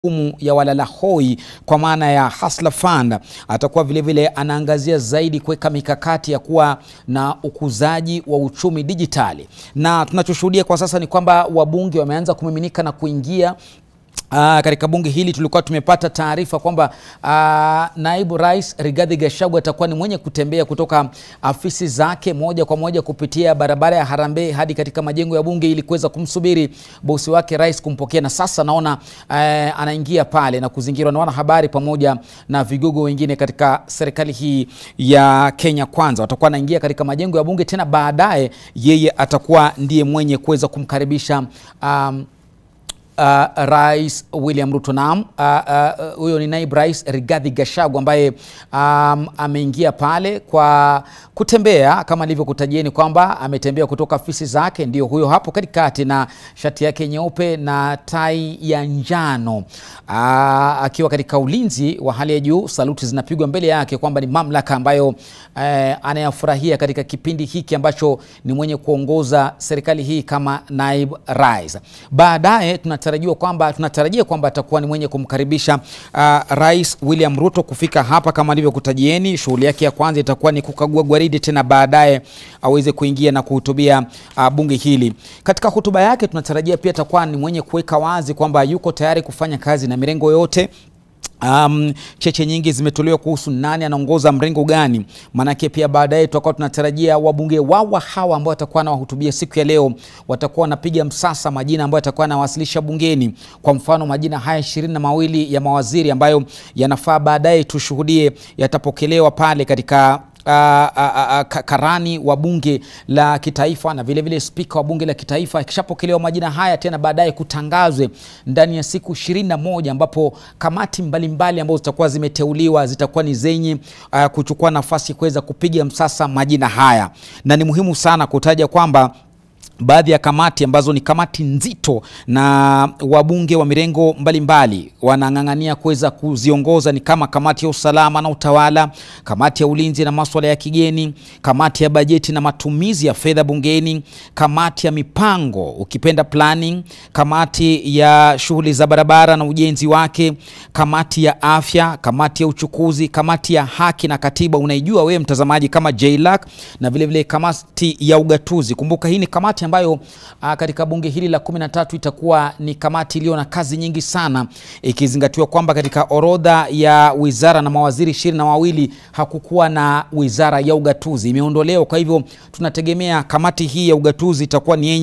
majukumu ya walala hoi kwa maana ya Hustler Fund. Atakuwa vilevile anaangazia zaidi kuweka mikakati ya kuwa na ukuzaji wa uchumi dijitali, na tunachoshuhudia kwa sasa ni kwamba wabunge wameanza kumiminika na kuingia Aa, katika bunge hili tulikuwa tumepata taarifa kwamba aa, naibu rais Rigathi Gachagua atakuwa ni mwenye kutembea kutoka afisi zake moja kwa moja kupitia barabara ya Harambee hadi katika majengo ya bunge ili kuweza kumsubiri bosi wake rais kumpokea, na sasa naona aa, anaingia pale na kuzingirwa na wanahabari pamoja na vigogo wengine katika serikali hii ya Kenya Kwanza. Watakuwa anaingia katika majengo ya bunge, tena baadaye yeye atakuwa ndiye mwenye kuweza kumkaribisha um, Uh, Rais William Ruto naam, huyo uh, uh, ni naibu rais Rigathi Gachagua ambaye um, ameingia pale kwa kutembea kama nilivyokutajieni kwamba ametembea kutoka afisi zake, ndio huyo hapo katikati na shati yake nyeupe na tai ya njano uh, akiwa katika ulinzi wa hali ya juu. Saluti zinapigwa mbele yake kwamba ni mamlaka ambayo uh, anayafurahia katika kipindi hiki ambacho ni mwenye kuongoza serikali hii kama naibu rais. Baadaye tunatarajiwa kwamba tunatarajia kwamba atakuwa ni mwenye kumkaribisha uh, Rais William Ruto kufika hapa kama alivyokutajieni. Shughuli yake ya kwanza itakuwa ni kukagua gwaridi, tena baadaye aweze kuingia na kuhutubia uh, bunge hili. Katika hotuba yake tunatarajia pia atakuwa ni mwenye kuweka wazi kwamba yuko tayari kufanya kazi na mirengo yote. Um, cheche nyingi zimetolewa kuhusu nani anaongoza mrengo gani. Maanake pia baadaye tutakuwa tunatarajia wabunge wawa hawa ambao watakuwa wanawahutubia siku ya leo watakuwa wanapiga msasa majina ambayo atakuwa anawasilisha bungeni. Kwa mfano majina haya ishirini na mawili ya mawaziri ambayo yanafaa baadaye tushuhudie yatapokelewa pale katika Uh, uh, uh, karani wa bunge la kitaifa na vilevile spika wa bunge la kitaifa. Ikishapokelewa majina haya tena baadaye kutangazwe ndani ya siku ishirini na moja ambapo kamati mbalimbali ambazo zitakuwa zimeteuliwa zitakuwa ni zenye uh, kuchukua nafasi kuweza kupiga msasa majina haya, na ni muhimu sana kutaja kwamba baadhi ya kamati ambazo ni kamati nzito na wabunge wa mirengo mbalimbali wanang'ang'ania kuweza kuziongoza ni kama kamati ya usalama na utawala, kamati ya ulinzi na maswala ya kigeni, kamati ya bajeti na matumizi ya fedha bungeni, kamati ya mipango ukipenda planning, kamati ya shughuli za barabara na ujenzi wake, kamati ya afya, kamati ya uchukuzi, kamati ya haki na katiba, unaijua wewe mtazamaji kama JLAC, na vilevile kamati ya ugatuzi. Kumbuka hii ni kamati ambayo uh, katika bunge hili la kumi na tatu itakuwa ni kamati iliyo na kazi nyingi sana, ikizingatiwa kwamba katika orodha ya wizara na mawaziri ishirini na wawili hakukuwa na wizara ya ugatuzi, imeondolewa. Kwa hivyo tunategemea kamati hii ya ugatuzi itakuwa ni